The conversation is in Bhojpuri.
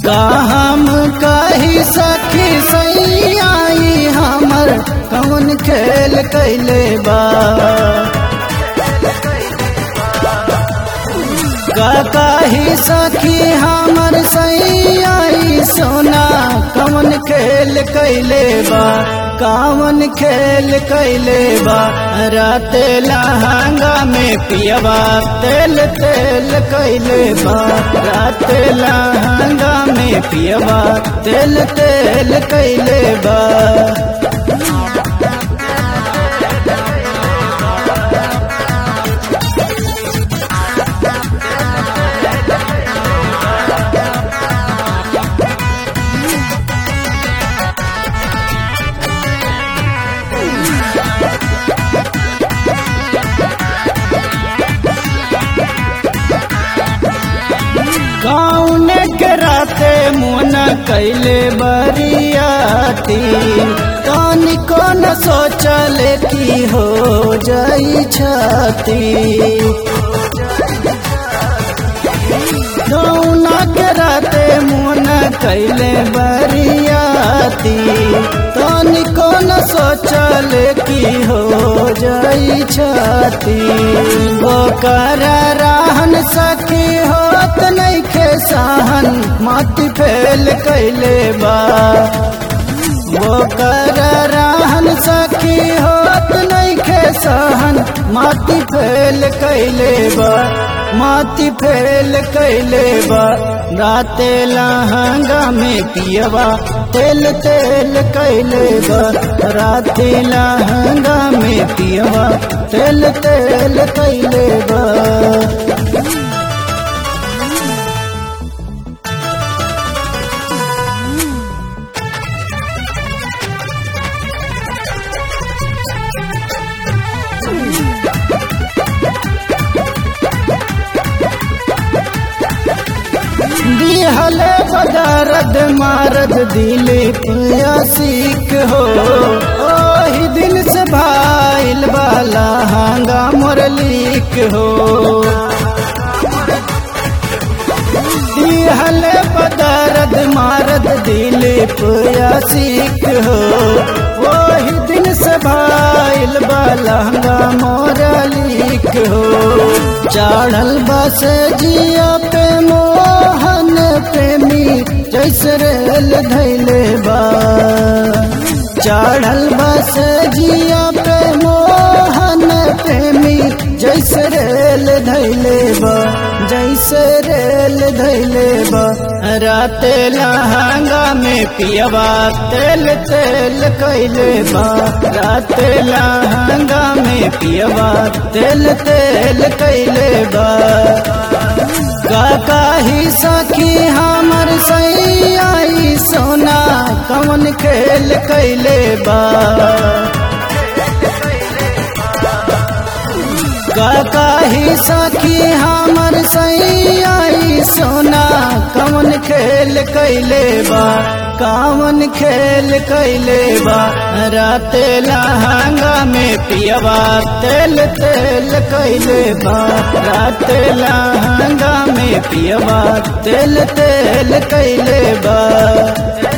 का हम कही सखी सही आई हमर कौन खेल कैले बा का कही सखी हमर सही आई सोना कौन खेल कैले बा कावन खेल कैले बा रात लहंगा में पियबा तेल तेल कैले बा रात लहंगा में पियबा तेल तेल कैले बा कौन के राते मुन कैले बरियाती कौन कौन सोचल की हो जाई छाती कौन के राते मुन कैले बरियाती कौन कौन सोचल की हो जाई छाती वो कर रहन सखी होत नहीं खे सहन माटी फेल कैले बा वो कर रहन सखी होत नहीं खे सहन माटी फेल कैले बा माटी फेल कैले बा राते लहंगा में पियबा तेल तेल कैले बा राते लहंगा में पियबा तेल तेल कैले बा दिहले बदरद मारद दिलीप सीख हो ओही दिन से भाईल बाला हांगा मुरलीक हो दिहले बदरद मारद दिलीप सीख हो ओही दिन से भाईल बाला हांगा मुरलीक हो चढ़ल बस जिया पे मोहन प्रेमी जैसे रेल धैले बा चढ़ल बस जिया पे मोहन प्रेमी जैसे रेल धैले बा जैसे रेल धैले बा रात लहंगा में पियबा तेल तेल कैले बा रात लहंगा में पियबा तेल तेल कैले बा काका ही सखी हमर सही आई सोना कौन खेल कैले बा काका ही सखी हमर सही आई सोना कौन खेल कैले बा कावन खेल कैले बा रात लहंगा में पियबा तेल तेल कैले बा रात लहंगा में पियबा तेल तेल कैले बा